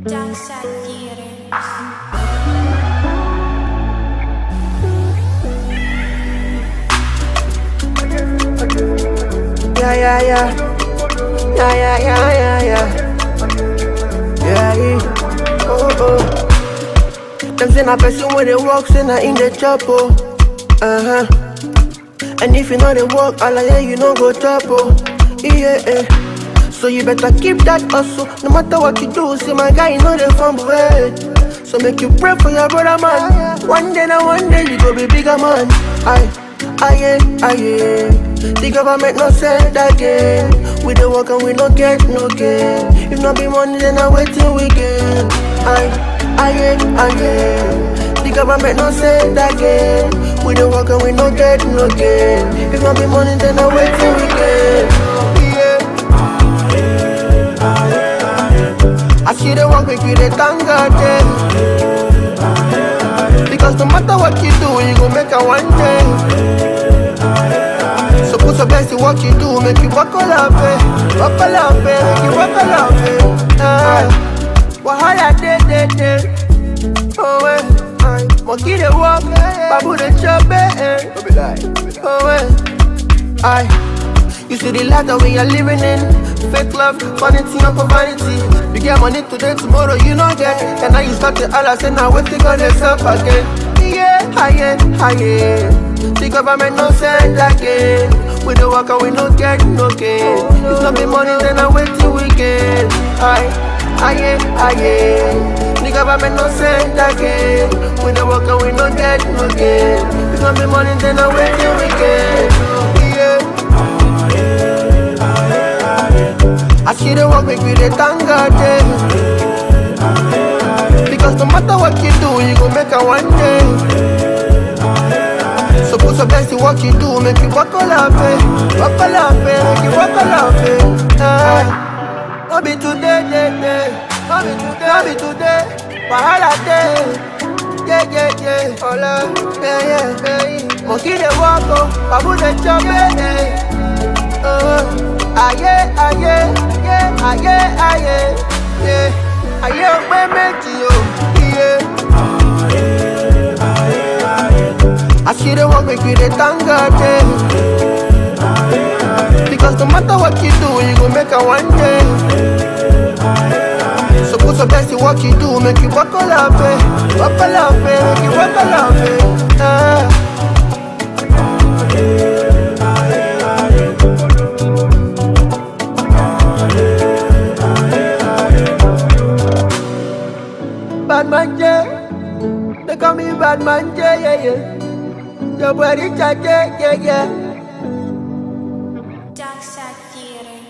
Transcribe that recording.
Dark Side Theater. Yeah, yeah, yeah. Yeah, yeah, yeah, yeah, yeah. Yeah, yeah. Oh, oh. Them say na person when they walk, say na in the chop, oh. Uh huh. And if you know they walk, all I hear you know go chop, oh. Yeah, yeah. So you better keep that hustle. No matter what you do, say my guy, you know they fumble head. So make you pray for your brother, man. One day, now one day, you go be bigger, man. Aye, aye, aye. The government no send again. We the work and we no get no gain. If not be money, then I wait till we get. Aye, aye, aye. The government no send again. We the work and we no get no gain. If not be money, then I wait till we get. Yeah. I see the work, make you the thank God, yeah. Because no matter what you do, you gon' make a one day. So put your best in what you do, make you walk all up, eh. Walk all up, eh. Make you walk all up, eh. Ah. Wahala day, day, day. Oh, eh. Aye. Monkey they walk, babu they chop, eh. eh. Oh, eh. Aye. You see the life that we are living in Fake love, vanity upon vanity You get money today, tomorrow you not get And now you start to all I say now wait till God yourself again Yeah, higher, higher The government no send again We don't work and we no get no gain If not be money then I wait till we get Aye, higher, higher The government no send again We don't work and we no get no gain If not be money then I wait till we get Yeah I see the work make me the thank God yeah. Because no matter what you do, you gon' make a one day So put your best in what you do, make you walk all up, eh Walk all up, eh, make you walk all up, eh ah. No be today, day, day No be today, no be today Wahala day yeah, yeah, yeah, hola, yeah, yeah, yeah. Monkey they walk, oh, babu they chop, eh, eh. Oh, aye, aye, yeah, aye, aye, yeah, aye, ọpẹ méjì o, iye. Àṣírí wọn pé kí lè thank God, yeah. Because no matter what you do, you go make a one day. So put your best in what you do, make you walk all up, eh. Walk all up, eh, make you walk all up, eh. Ah. Bad man J. They call me Bad man J, yeah, yeah. Your body, yeah, yeah, yeah. Dark Side Theater.